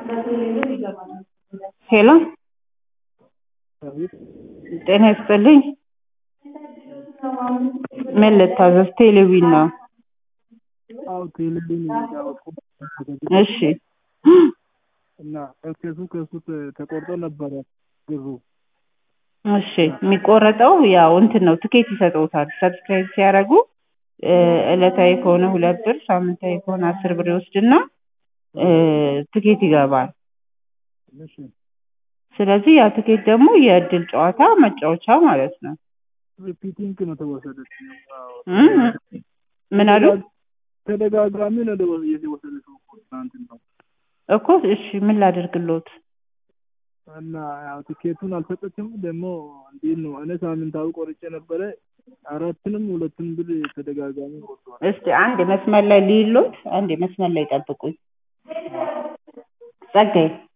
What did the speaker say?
ሄሎ ጤና ይስጥልኝ ምን ልታዘዝ ቴሌቪዥን ነው አዎ ቴሌቪዥን ያወቁት እሺ እና ከሱ ከሱ ተቆርጦ ነበረ ብሩ እሺ የሚቆረጠው ያው እንትን ነው ትኬት ይሰጠውታል ሰብስክራይብ ሲያደርጉ ዕለታዊ ከሆነ ሁለት ብር ሳምንታዊ ከሆነ አስር ብር ይወስድና ትኬት ይገባል እሺ ስለዚህ ያ ትኬት ደግሞ የእድል ጨዋታ መጫወቻ ማለት ነው ሪፒቲንግ ነው ተወሰደች እ ምን አሉ ተደጋጋሚ ነው የተወሰደችው እኮ ትናንትና እኮ እሺ ምን ላደርግልዎት እና ያው ትኬቱን አልሰጠችም ደግሞ እንዴት ነው እኔ ሳምንታዊ ቆርጬ ነበረ አራትንም ሁለትም ብር ተደጋጋሚ ቆርጧል እስቲ አንድ መስመር ላይ ልይሎት አንድ መስመር ላይ ጠብቁኝ ጸጋዬ